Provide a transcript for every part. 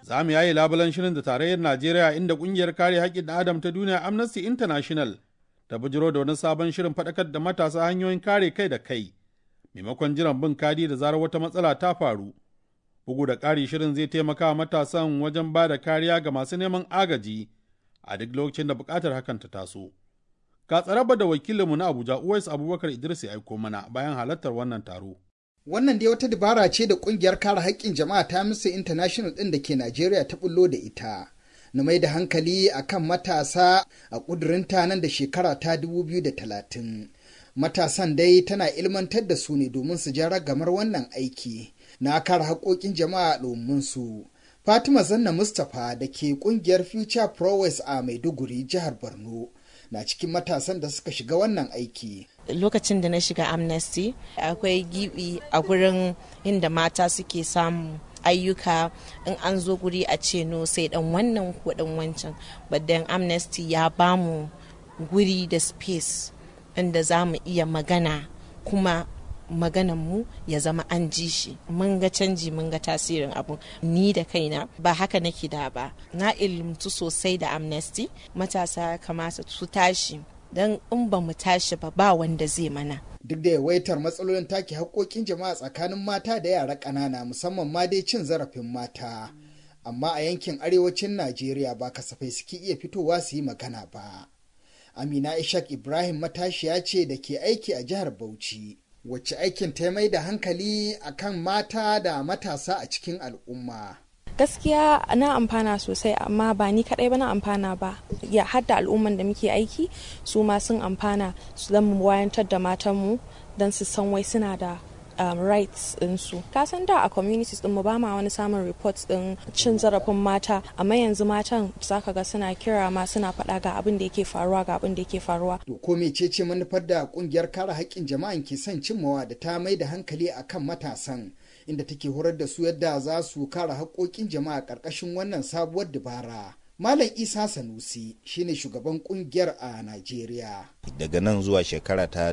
za mu yayi labulan shirin da tarayyar Najeriya inda kungiyar kare haƙƙin ɗan Adam ta duniya Amnesty International ta bujiro da wani sabon shirin faɗakar da matasa hanyoyin kare kai da kai maimakon jiran bin kadi da zarar wata matsala ta faru. Bugu da ƙari shirin zai taimaka wa matasan wajen ba da kariya ga masu neman agaji a duk lokacin da buƙatar hakan ta taso. Ga tsaraba da wakilinmu na Abuja Uwais Abubakar Idris ya aiko mana bayan halartar wannan taro. Wannan dai wata dabara ce da kungiyar kare haƙƙin jama'a ta Amnesty International ɗin da ke Najeriya ta bullo da ita. Na mai da hankali a kan matasa a ƙudurinta nan da shekara ta 2030. Matasan dai tana ilmantar da su ne domin su ja ragamar wannan aiki na kare haƙoƙin jama'a domin su. Fatima Zanna Mustapha da ke ƙungiyar Future Prowess a Maiduguri, jihar Borno. na cikin matasan da suka shiga wannan aiki. Lokacin da na shiga Amnesty, akwai gibi a gurin inda mata suke samu ayyuka in an zo guri a ce no sai dan wannan ko dan wancan. Badan Amnesty ya bamu guri da space inda za mu iya magana kuma maganan mu ya zama an ji shi mun ga canji mun ga tasirin abu ni da kaina ba haka nake da ba na ilimtu sosai da amnesty matasa kamata su tashi don in ba mu tashi ba ba wanda zai mana duk da yawaitar matsalolin take haƙoƙin jama'a tsakanin mata da yara ƙanana musamman ma dai cin zarafin mata amma a yankin arewacin najeriya ba kasafai suke iya fitowa su yi magana ba amina ishak ibrahim matashiya ce da ke aiki a jihar bauchi wacce aikin ta mai da hankali akan mata da matasa a cikin al'umma. gaskiya na amfana sosai amma ba ni kadai ba na amfana ba ya hadda al'umman da muke aiki su ma sun amfana su zan mu wayantar da matanmu don su san wai suna da um, rights ɗinsu. Ka san da a communities ɗin mu ba ma wani samun reports ɗin cin zarafin mata amma yanzu matan zaka ga suna kira ma suna faɗa ga abin da yake faruwa ga abin da yake faruwa. To ko mecece manufar da kungiyar kare haƙƙin jama'an ke son cimmawa da ta mai da hankali akan matasan inda take horar da su yadda za su kare haƙƙoƙin jama'a ƙarƙashin wannan sabuwar dabara. Malam Isa Sanusi shine shugaban kungiyar a Najeriya. Daga nan zuwa shekara ta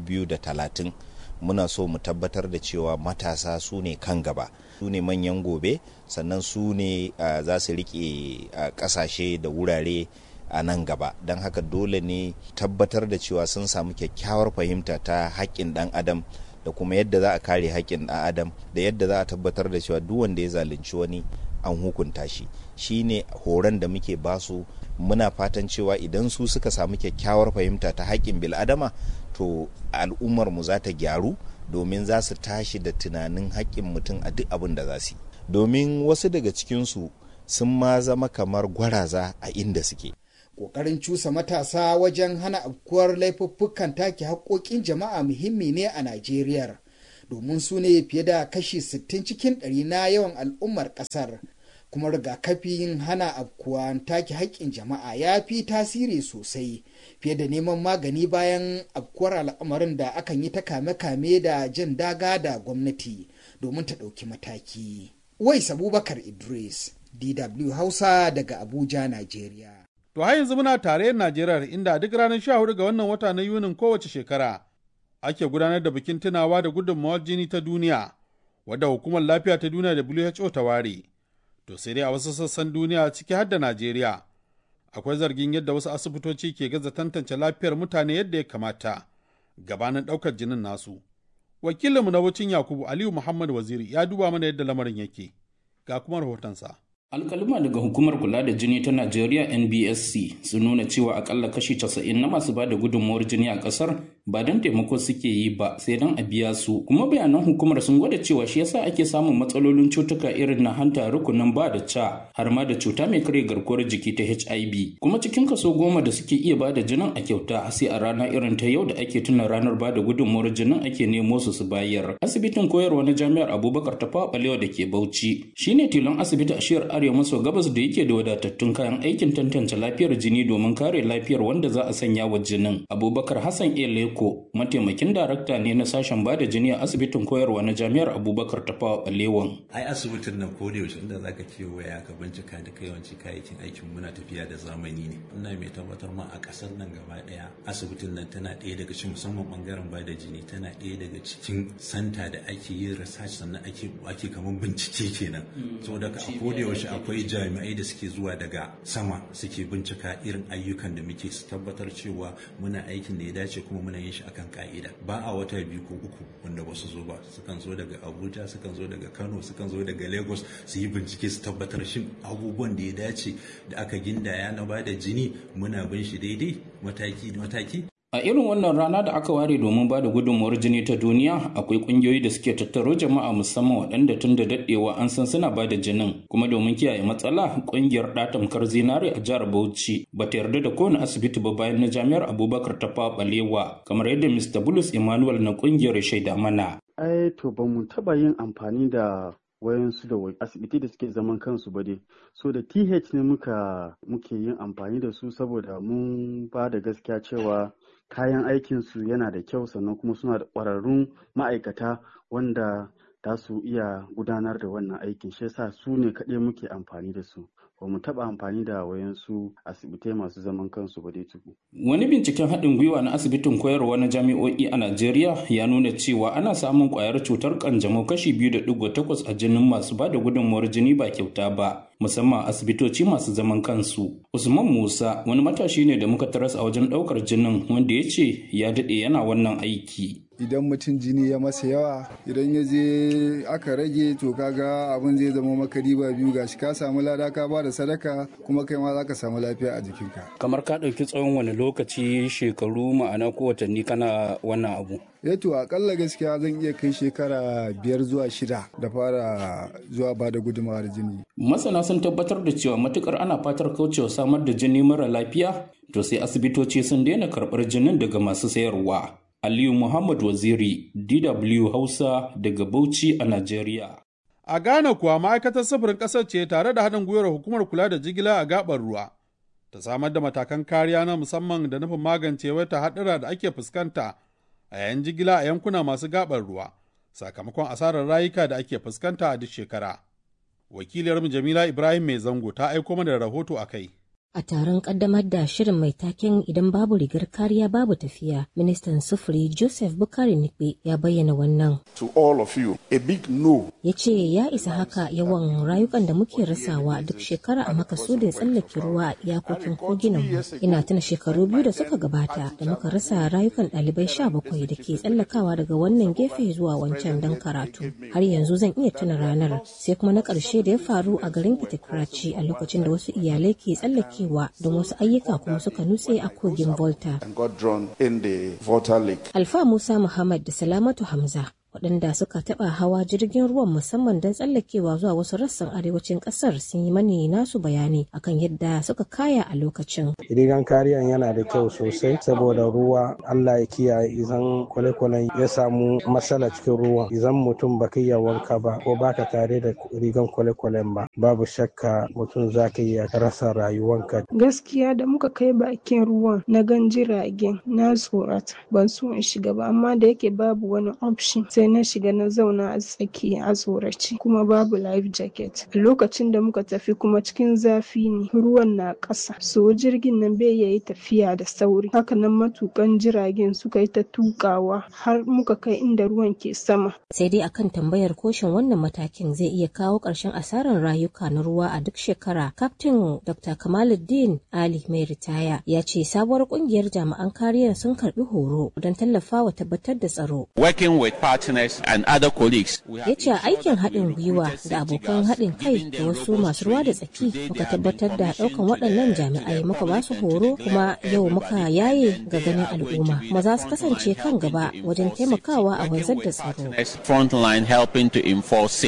2030 muna so mu tabbatar da cewa matasa su ne kan gaba su ne manyan gobe sannan su ne uh, za su rike uh, kasashe da wurare a nan gaba don haka dole ne tabbatar da cewa sun samu kyakkyawar fahimta ta haƙƙin ɗan adam da kuma yadda za a kare haƙƙin ɗan adam da yadda za a tabbatar da cewa duk wanda ya zalunci wani an hukunta shi shine horon da muke basu muna fatan cewa idan su suka samu kyakkyawar fahimta ta haƙƙin bil'adama to al'ummar mu za ta gyaru domin za su tashi da tunanin haƙƙin mutum a duk abin da za su yi domin wasu daga cikinsu sun ma zama kamar gwaraza a inda suke Ƙoƙarin cusa matasa wajen hana afkuwar laifuffukan take haƙoƙin jama'a muhimmi ne a Najeriya domin su ne fiye da kashi 60 cikin ɗari na yawan al'ummar ƙasar kuma rigakafin hana afkuwa take haƙƙin jama'a ya fi tasiri sosai fiye da neman magani bayan afkuwar al'amarin da akan yi ta kame-kame da jin daga da gwamnati domin ta ɗauki mataki. Wais Abubakar Idris, DW Hausa daga Abuja, Najeriya. To har yanzu muna tarayyar Najeriya inda duk ranar 14 ga wannan wata na Yunin kowace shekara ake gudanar da bikin tunawa da gudunmawar jini ta duniya wadda hukumar lafiya ta duniya da WHO ta ware. To sai dai a wasu sassan duniya ciki har da Najeriya akwai zargin yadda wasu asibitoci ke gaza tantance lafiyar mutane yadda ya kamata gabanin ɗaukar jinin nasu. Wakilinmu na wucin Yakubu Aliyu Muhammad Waziri ya duba mana yadda lamarin yake. Ga kuma rahotonsa. alkaluma daga hukumar kula da jini ta najeriya nbsc sun nuna cewa akalla kashi 90 na masu bada gudunmuwar jini a kasar ba don taimako suke yi ba sai don a biya su kuma bayanan hukumar sun gwada cewa shi yasa ake samun matsalolin cutuka irin na hanta rukunin ba da ca har ma da cuta mai kare garkuwar jiki ta hiv kuma cikin kaso goma da suke iya bada jinin a kyauta sai a rana irin ta yau da ake tuna ranar bada gudunmuwar jinin ake nemo su su bayar asibitin koyarwa na jami'ar abubakar ta balewa da ke bauchi shine tilon asibiti a shiyar arewa maso gabas da yake da wadatattun kayan aikin tantance lafiyar jini domin kare lafiyar wanda za a sanya wa jinin abubakar hassan ele Eko mataimakin darakta ne na sashen bada jini a asibitin koyarwa na jami'ar Abubakar Tafawa Balewan. Ai asibitin nan ko da yaushe inda zaka kewaya ka bincika da kai yawanci kayayyakin aikin muna tafiya da zamani ne. Ina mai tabbatar ma a kasar nan gaba daya asibitin nan tana ɗaya daga cikin musamman bangaren bada jini tana ɗaya daga cikin santa da ake yin research sannan ake ake kamar bincike kenan. Saboda a ko da yaushe akwai jami'ai da suke zuwa daga sama suke bincika irin ayyukan da muke su tabbatar cewa muna aikin da ya dace kuma muna yin shi akan ka'ida ba a wata biyu ko uku wanda ba su zo ba sukan zo daga abuja sukan zo daga kano sukan zo daga lagos su yi bincike su tabbatar shin abubuwan da ya dace da aka gindaya na ba da jini muna bin shi daidai mataki mataki A irin wannan rana da aka ware domin ba da gudunmuwar jini ta duniya akwai kungiyoyi da suke tattaro jama'a musamman waɗanda tun da daɗewa an san suna ba da jinin kuma domin kiyaye matsala kungiyar ɗatamkar zinare a jihar Bauchi ba ta yarda da kowane asibiti ba bayan na jami'ar Abubakar ta balewa kamar yadda Mr. Bulus Emmanuel na kungiyar shaida mana. Ai to ba mu taɓa yin amfani da wayansu da asibiti da suke zaman kansu ba dai so da th ne muka muke yin amfani da su saboda mun ba da gaskiya cewa kayan aikinsu yana da kyau sannan kuma suna da ƙwararrun ma'aikata wanda za su iya gudanar da wannan aikin shi yasa su ne kaɗai muke amfani da su ba mu taɓa amfani da wayansu asibitai masu zaman kansu ba dai tuku. Wani binciken haɗin gwiwa na asibitin koyarwa na jami'o'i a Najeriya ya nuna cewa ana samun ƙwayar cutar ƙanjamau kashi biyu da ɗigo takwas a jinin masu ba da gudunmuwar jini ba kyauta ba. musamman asibitoci masu zaman kansu. Usman Musa wani matashi ne da muka taras a wajen ɗaukar jinin wanda ya ce ya daɗe yana wannan aiki. idan mutum jini ya masa yawa idan ya je aka rage to kaga abin zai zama maka riba biyu gashi ka samu lada ka ba da sadaka kuma kai ma zaka samu lafiya a jikinka kamar ka ɗauki tsawon wani lokaci shekaru ma'ana ko watanni kana wannan abu eh to akalla gaskiya zan iya kai shekara biyar zuwa shida da fara zuwa ba da gudunmawar jini masana sun tabbatar da cewa matukar ana fatar kaucewa samar da jini mara lafiya to sai asibitoci sun daina karɓar jinin daga masu sayarwa Aliyu Muhammad Waziri, DW Hausa daga Bauchi a Najeriya. A Ghana kuwa ma'aikatar sufurin ƙasar ce tare da haɗin gwiwar hukumar kula da jigila a gaɓar ruwa. Ta samar da matakan kariya na musamman da nufin magance wata haɗura da ake fuskanta a yayin jigila a yankuna masu gaɓar ruwa, sakamakon asarar rayuka da ake fuskanta a duk shekara. Wakiliyarmu Jamila Ibrahim Mai Zango ta aiko mana da rahoto a kai. A taron kaddamar da shirin mai taken idan babu rigar kariya babu tafiya, ministan sufuri Joseph Bukari Nikbe ya bayyana wannan. To all of you, a big no. Ya ce ya isa haka yawan rayukan da muke rasawa duk shekara a makasudin tsallake ruwa a iyakokin koginan mu. Ina tuna shekaru biyu da suka gabata da muka rasa rayukan ɗalibai sha bakwai da ke tsallakawa daga wannan gefe zuwa wancan don karatu. Har yanzu zan iya tuna ranar sai kuma na ƙarshe da ya faru a garin Kitikraci a lokacin da wasu iyalai ke tsallake cewa don wasu ayyuka kuma suka nutse a kogin Volta. Alfa Musa Muhammad da Salamatu Hamza waɗanda suka taɓa hawa jirgin ruwan musamman don tsallakewa zuwa wasu rassan arewacin ƙasar sun yi mani nasu bayani akan yadda suka kaya a lokacin. Rigan kariyan yana da kyau sosai saboda ruwa Allah ya kiyaye idan kwale-kwalen ya samu matsala cikin ruwan idan mutum baka iya wanka ba ko baka tare da rigan kwale-kwalen ba babu shakka mutum za ka iya rasa rayuwanka. Gaskiya da muka kai bakin ruwan na gan jiragen na tsorata ban so in shiga ba amma da yake babu wani option sai na shiga na zauna a tsaki a tsorace kuma babu life jacket a lokacin da muka tafi kuma cikin zafi ne ruwan na ƙasa so jirgin nan bai yayi tafiya da sauri hakanan matukan jiragen suka yi ta tukawa har muka kai inda ruwan ke sama sai dai akan tambayar koshin wannan matakin zai iya kawo ƙarshen asarar rayuka na ruwa a duk shekara kaftin dr kamaluddin ali mai ritaya ya ce sabuwar kungiyar jami'an kariyar sun karbi horo don tallafawa tabbatar da tsaro working with partners and other colleagues. Ya ce aikin haɗin gwiwa da abokan haɗin kai da wasu masu ruwa da tsaki muka tabbatar da ɗaukan waɗannan jami'ai muka ba su horo kuma yau muka yaye ga ganin al'umma kuma za su kasance kan gaba wajen taimakawa a wanzar da tsaro. Frontline helping to enforce safety.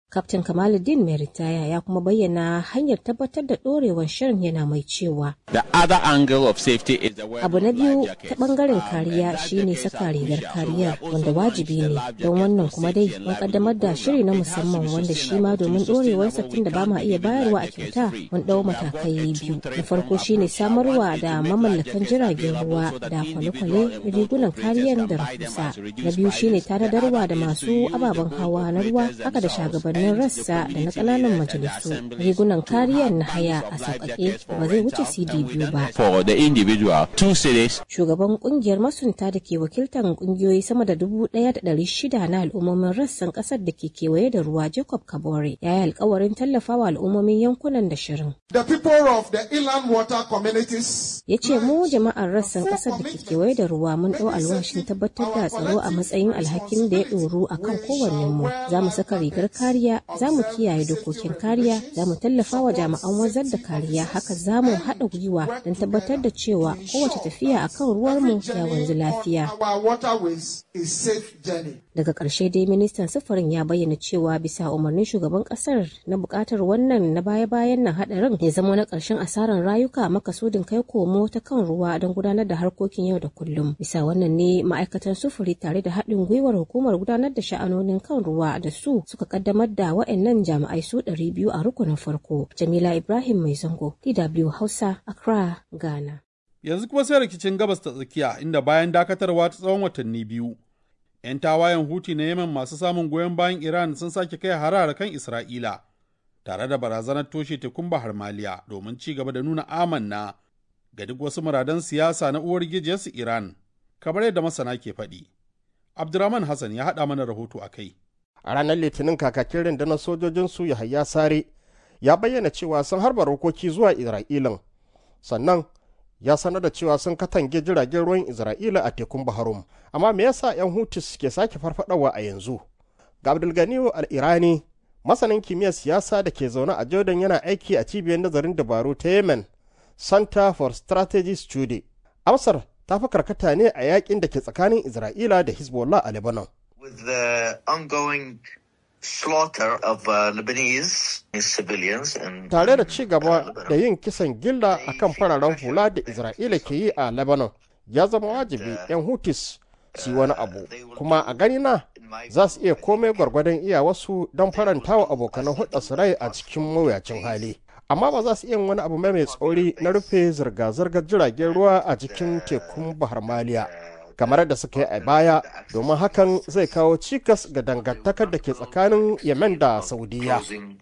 Kaftin Kamaluddin mai ritaya ya kuma bayyana hanyar tabbatar da ɗorewar shirin yana mai cewa. The other angle of safety is the Abu na biyu ta ɓangaren kariya shine saka rigar kariya wanda wajibi ne don wannan kuma dai mun kaddamar da shiri na musamman wanda shi ma domin ɗorewar tun da ba ma iya bayarwa a kyauta mun ɗau matakai biyu. Na farko shine samarwa da mamallakan jiragen ruwa da kwale-kwale rigunan kariyar da rahusa. Na biyu shine tanadarwa da masu ababen hawa na ruwa haka da shagabannin shugabannin rassa da na ƙananan majalisu rigunan kariyar na haya a sauƙaƙe ba zai wuce cd biyu ba for the individual two cities shugaban kungiyar masunta da ke wakiltar kungiyoyi sama da dubu ɗaya da ɗari shida na al'ummomin rassan ƙasar da ke kewaye da ruwa jacob kabore ya yi alkawarin tallafawa al'ummomin yankunan da shirin The people of the inland water communities ya ce mu jama'ar rassan ƙasar da ke kewaye da ruwa mun ɗau alwashin tabbatar da tsaro a matsayin alhakin da ya ɗoru a kan kowannenmu za mu saka rigar kariya za mu kiyaye dokokin kariya za mu tallafa wa jami'an wanzar da kariya haka za mu haɗa gwiwa don tabbatar da cewa kowace tafiya a kan ruwarmu ya wanzu lafiya our waterways is safe journey. daga ƙarshe dai ministan sufurin ya bayyana cewa bisa umarnin shugaban ƙasar na buƙatar wannan na baya-bayan nan haɗarin ya zama na ƙarshen asarar rayuka makasudin kai komo ta kan ruwa don gudanar da harkokin yau da kullum bisa wannan ne ma'aikatan sufuri tare da haɗin gwiwar hukumar gudanar da sha'anonin kan ruwa da su suka kaddamar da wa'annan jami'ai su ɗari biyu a rukunin farko jamila ibrahim mai zango dw hausa accra ghana Yanzu kuma sai rikicin gabas ta tsakiya inda bayan dakatarwa ta tsawon watanni biyu, 'yan tawayen Huti na Yemen masu samun goyon bayan Iran sun sake kai harara kan Isra'ila, tare da barazanar toshe tekun Bahar Maliya domin ci gaba da nuna amanna ga duk wasu muradan siyasa na uwar gijiyarsu Iran, kamar yadda masana ke faɗi. Abdurrahman Hassan ya haɗa mana rahoto a kai. a ranar litinin kakakin rundunar sojojinsu yahaya sare ya bayyana cewa sun harba rokoki zuwa isra'ilan sannan ya sanar da cewa sun katange jiragen ruwan isra'ila a tekun baharum amma me yasa 'yan hutus ke sake farfadawa a yanzu ga abdulganiyu al-irani masanin kimiyyar siyasa da ke zaune a jordan yana aiki a cibiyar nazarin dabaru ta yemen center for strategy study amsar ta fi karkata ne a yakin da ke tsakanin isra'ila da hezbollah a lebanon with the ongoing slaughter of uh, Lebanese civilians and tare da ci gaba da yin kisan gilla a kan fararen hula da isra'ila ke yi a lebanon ya zama wajibi 'yan hutis su wani abu kuma a ganina za su iya komai gwargwadon iya wasu don faranta wa abokanan hulɗa su rai a cikin mawuyacin hali amma ba za su iya wani abu mai tsauri na rufe zirga-zirgar jiragen ruwa a cikin tekun bahar maliya kamar da suka yi a baya domin hakan zai kawo cikas ga dangantakar da ke tsakanin yemen da saudiya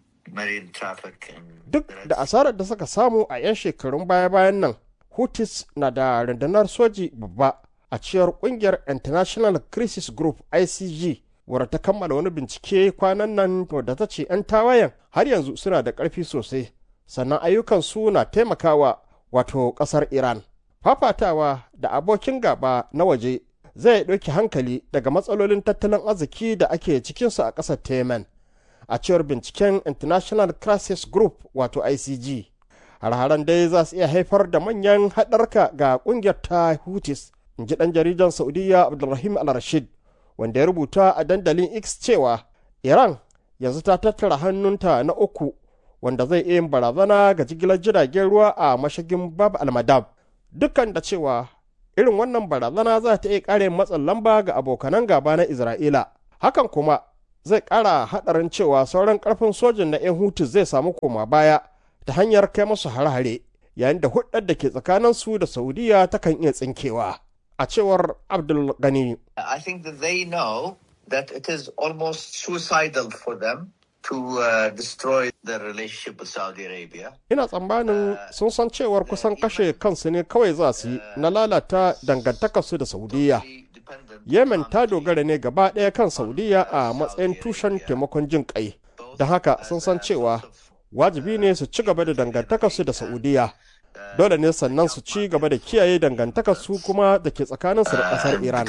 duk da asarar da suka samu a 'yan shekarun baya-bayan nan hutis na da rundunar soji babba a cewar kungiyar international crisis group icg wadda ta kammala wani bincike kwanan nan wadda ta ce 'yan tawayen har yanzu suna da ƙarfi sosai sannan ayyukansu na taimakawa wato ƙasar iran fafatawa da abokin gaba na waje zai ɗauki hankali daga matsalolin tattalin arziki da ake cikinsu a ƙasar temen a cewar binciken international crisis group wato icg har-haren dai za su iya haifar da manyan haɗarka ga ƙungiyar ta hutis in ji ɗan jaridan saudiya abdulrahim al-rashid wanda ya rubuta a dandalin x cewa iran yanzu ta tattara hannunta na uku wanda zai iya yin barazana ga jigilar jiragen ruwa a mashigin bab al-madab dukkan da cewa irin wannan barazana za ta iya ƙare matsin lamba ga abokanan gaba na Isra'ila. Hakan kuma zai ƙara haɗarin cewa sauran ƙarfin sojin na 'yan hutu zai samu koma baya ta hanyar kai musu hare-hare yayin da hudar da ke tsakaninsu da Saudiya takan iya tsinkewa. A cewar Abdul Gani. I think that they know that it is almost suicidal for them to uh, destroy the relationship with Saudi Arabia. Ina tsammanin sun san cewar kusan kashe kansu ne kawai za su yi na lalata dangantakarsu da Saudiya. Yemen ta dogara ne gaba ɗaya kan Saudiya a matsayin tushen taimakon jin ƙai. Don haka sun san cewa wajibi ne su ci gaba da dangantakarsu da Saudiya. Dole ne sannan su ci gaba da kiyaye dangantakarsu kuma da ke tsakaninsu da ƙasar Iran.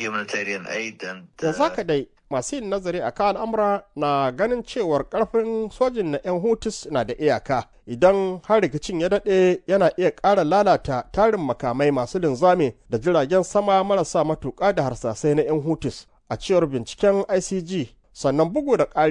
Yanzu haka dai masu yin nazari a kan al'amura na ganin cewar karfin sojin na 'yan hutus na da iyaka idan har rikicin ya daɗe yana iya ƙara lalata tarin makamai masu linzami da jiragen sama marasa matuƙa da harsasai na 'yan hutus a cewar binciken icg sannan bugu da ƙare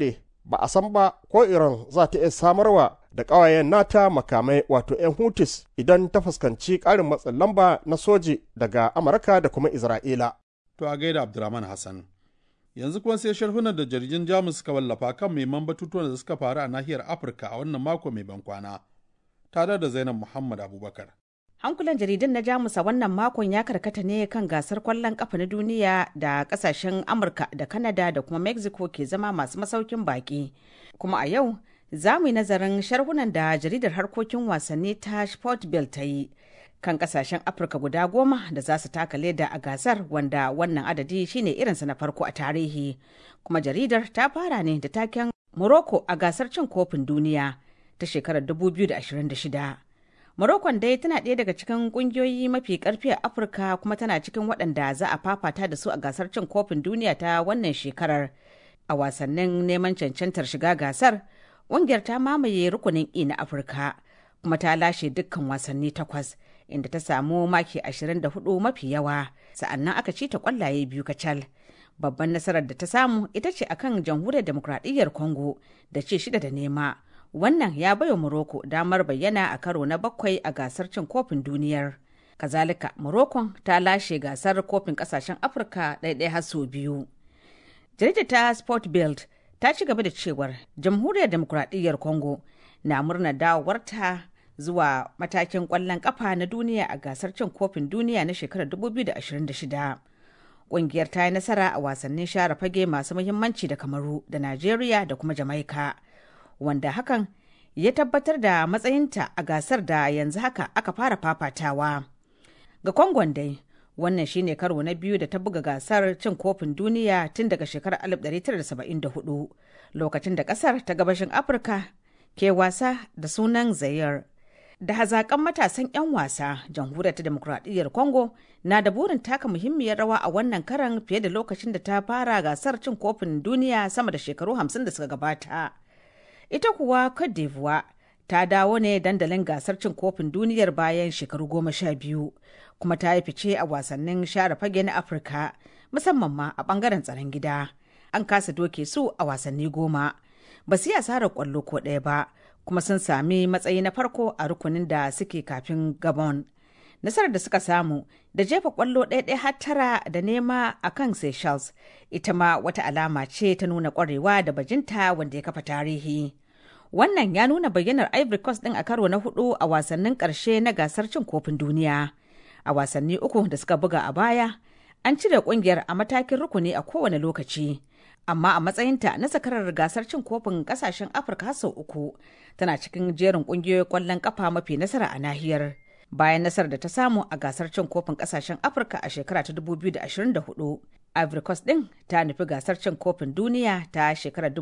ba a san ba ko iran za ta iya samarwa da ƙawayen nata makamai wato 'yan hutis idan ta fuskanci ƙarin matsin lamba na soji daga amurka da kuma isra'ila to a gaida abdurrahman hassan yanzu kuma sai sharhunan da jaridun jamus suka wallafa kan muhimman batutuwan da suka faru a nahiyar afirka a wannan mako mai ban kwana tare da zainab muhammad abubakar hankulan jaridun na jamus a wannan makon ya karkata ne kan gasar kwallon kafa na duniya da kasashen amurka da kanada da kuma mexico ke zama masu masaukin baki kuma a yau za mu yi nazarin sharhunan da jaridar harkokin wasanni ta sportbill ta yi kan kasashen afirka guda goma da za su taka leda a gasar wanda wannan adadi shine irinsa na farko a tarihi kuma jaridar ta fara ne da taken morocco a gasar cin kofin duniya ta shekarar 2026 Morocco dai tana ɗaya daga cikin ƙungiyoyi mafi ƙarfi a Afirka kuma tana cikin waɗanda za a fafata da su a gasar cin kofin duniya ta wannan shekarar. A wasannin neman cancantar shiga gasar, ƙungiyar ta mamaye rukunin E na Afirka kuma ta lashe dukkan wasanni takwas inda ta samu maki 24 mafi yawa sa'annan aka ci ta ƙwallaye biyu kacal. Babban nasarar da ta samu ita ce akan jamhuriyar demokradiyyar Congo da ce shida da nema. wannan ya baiwa Morocco damar bayyana a karo na bakwai a gasar cin kofin duniyar. Kazalika, Morocco ta lashe gasar kofin kasashen Afirka ɗaiɗai har sau biyu. Jaridar ta Sport Build ta ci gaba da cewar Jamhuriyar Demokuraɗiyyar Congo na murnar dawowarta zuwa matakin ƙwallon ƙafa na duniya a gasar cin kofin duniya na shekarar 2026. Ƙungiyar ta yi nasara a wasannin share fage masu muhimmanci da Kamaru da Najeriya da kuma Jamaika. wanda hakan ya tabbatar da matsayinta a gasar da yanzu haka aka fara fafatawa. Ga Kongon dai, wannan shine karo na biyu da ta buga gasar cin kofin duniya tun daga shekarar 1974 lokacin da kasar ta gabashin Afirka ke wasa da sunan Zayar. Da hazaƙan matasan 'yan wasa, jamhuriyar ta demokuraɗiyyar Congo na da burin taka muhimmiyar rawa a wannan karan fiye da lokacin da ta fara gasar cin kofin duniya sama da shekaru 50 da suka gabata. ita kuwa Cote d'Ivoire ta dawo ne dandalin gasar cin kofin duniyar bayan shekaru goma sha biyu kuma ta yi fice a wasannin share fage na afirka musamman ma a bangaren tsaron gida an kasa doke su a wasanni goma ba su yi asarar kwallo ko ɗaya ba kuma sun sami matsayi na farko a rukunin da suke kafin gabon nasarar da suka samu da jefa kwallo ɗaya har tara da nema a kan seychelles ita ma wata alama ce ta nuna kwarewa da bajinta wanda ya kafa tarihi wannan ya nuna bayyanar ivory coast ɗin a karo na hudu a wasannin ƙarshe na gasar cin kofin duniya a wasanni uku da suka buga a baya an cire ƙungiyar a matakin rukuni a kowane lokaci amma a matsayinta na sakarar gasar cin kofin ƙasashen afirka sau uku tana cikin jerin ƙungiyoyin ƙwallon ƙafa mafi nasara a nahiyar bayan nasarar da ta samu a gasar cin kofin kasashen afirka a shekara ta 2024 ivory coast din ta nufi gasar cin kofin duniya ta shekarar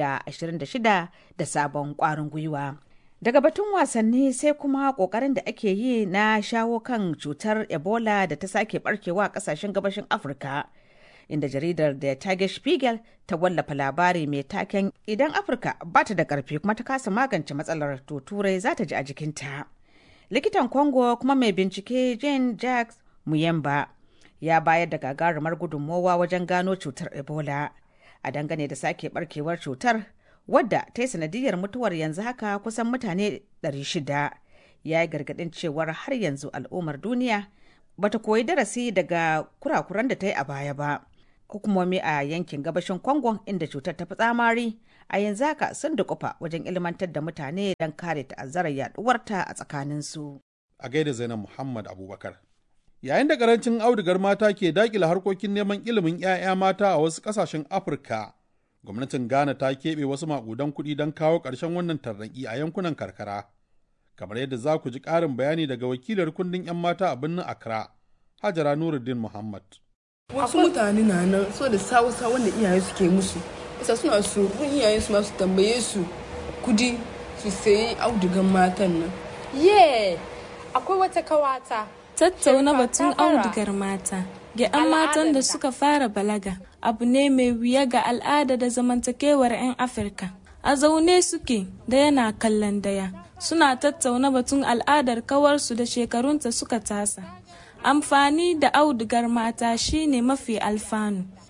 2026 da sabon kwarin gwiwa daga batun wasanni sai kuma kokarin da ake yi na shawo kan cutar ebola da ta sake barkewa a kasashen gabashin afirka inda jaridar da tage spiegel ta wallafa labari mai taken idan afirka ba ta da karfi kuma ta kasa magance matsalar to turai za ta ji a jikinta likitan congo kuma mai bincike jane jacques muyemba ya bayar da gagarumar gudunmowa wajen gano cutar ebola a dangane da sake barkewar cutar wadda ta yi sanadiyar mutuwar yanzu haka kusan mutane 600 ya yi gargadin cewar har yanzu al'ummar duniya bata koyi darasi daga kurakuran da ta yi a baya ba hukumomi a yankin gabashin congo inda cutar ta fi tsamari a yanzu haka sun dukufa wajen ilmantar da mutane don kare ta'azzarar yaduwarta a tsakaninsu. A gaida Zainab Muhammad Abubakar. Yayin da karancin audigar mata ke dakila harkokin neman ilimin 'ya'ya mata a wasu ƙasashen Afirka, gwamnatin Ghana ta keɓe wasu maƙudan kuɗi don kawo ƙarshen wannan tarnaƙi a yankunan karkara. Kamar yadda za ku ji ƙarin bayani daga wakilar kundin 'yan mata a birnin Accra, Hajara Nuruddin Muhammad. Wasu mutane na nan so da sawu-sawu wanda iyaye suke musu. isa suna so kun iyayen su masu tambaye su kudi su sayi audugan matan nan. Ye, akwai wata kawata. Tattauna batun audugar mata ga 'yan matan da suka fara balaga abu ne mai wuya ga al'ada da zamantakewar 'yan Afirka. A zaune suke da yana kallon daya. Suna tattauna batun al'adar kawarsu da shekarunta suka tasa. Amfani da audugar mata shine mafi alfanu.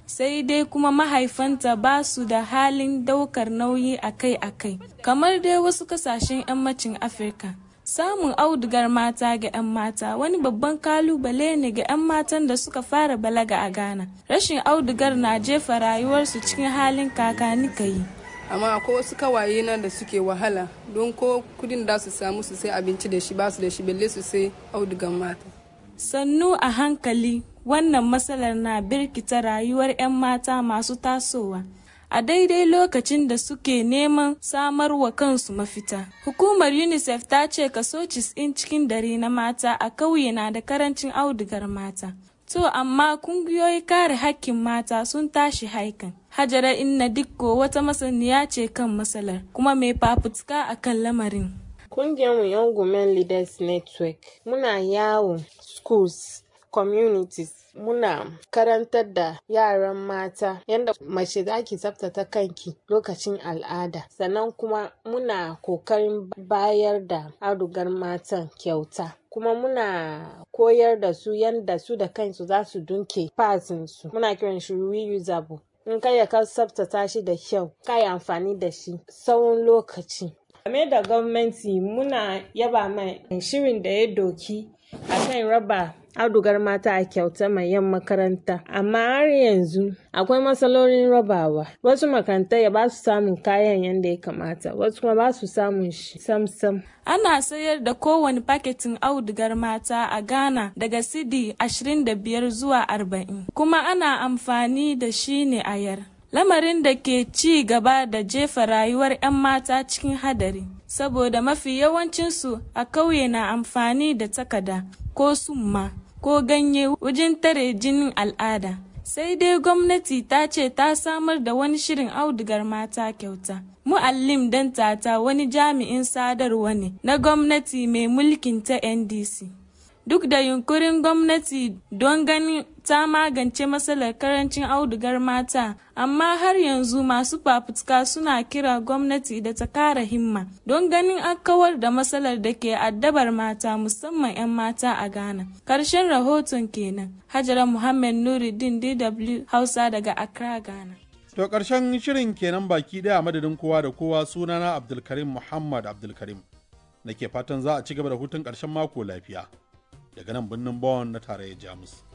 sai dai kuma mahaifanta ba su da halin daukar nauyi akai-akai kamar dai wasu kasashen yammacin afirka samun audugar mata ga 'yan mata wani babban kalubale ne ga 'yan matan da suka fara balaga a ghana rashin audugar na jefa rayuwarsu cikin halin kakani kayi amma akwai wasu kawaye nan da suke wahala don ko kudin da su samu su sai abinci da shi ba su da shi balle su sai audugan mata sannu a hankali wannan matsalar na birkita rayuwar 'yan mata masu tasowa a daidai lokacin da suke neman samar wa kansu mafita. Hukumar UNICEF ta ce kaso 90 cikin dare na mata a kauye na da karancin audugar mata. To amma kungiyoyi kare hakkin mata sun tashi haikan. Hajara Inna Dikko wata masaniya ce kan matsalar kuma mai fafutuka a kan lamarin. Kungiyarmu Young Women Leaders Network muna yawon schools, communities muna karantar da yaran mata yadda mace za ki tsaftace kanki lokacin al'ada sannan kuma muna kokarin bayar da audugar matan kyauta kuma muna koyar da su yadda su da kansu za su dunke su muna kiran shi reusable in kai ka tsaftace shi da kyau ka yi amfani da shi tsawon lokaci game da gwamnati muna yaba mai shirin da ya doki akan raba audugar mata a kyauta mai yan makaranta amma har yanzu akwai matsalolin rabawa wasu makarantai ba su samun kayan yadda ya kamata wasu kuma ba su samun shi sam-sam ana sayar da kowane paketin audugar mata a ghana daga sidi 25 zuwa 40 kuma ana amfani da shi ne a yar lamarin da ke ci gaba da jefa rayuwar 'yan mata cikin hadari saboda mafi yawancinsu a kauye na amfani da takada ko summa ko ganye wajen tare jinin al'ada sai dai gwamnati ta ce ta samar da wani shirin audugar mata kyauta mu'allim dan tata wani jami'in sadarwa ne na gwamnati mai mulkin ta ndc duk da yunkurin gwamnati don ganin ta magance matsalar karancin audugar mata amma har yanzu masu fafutuka suna kira gwamnati da ta kara himma don ganin an kawar da matsalar da ke addabar mata musamman 'yan mata a ghana karshen rahoton kenan hajara muhammad nuruddin dw hausa daga accra ghana to karshen shirin kenan baki daya madadin kowa da kowa sunana abdulkarim muhammad abdulkarim nake fatan za a ci gaba da hutun karshen mako lafiya daga nan birnin Bonn na tarayyar Jamus.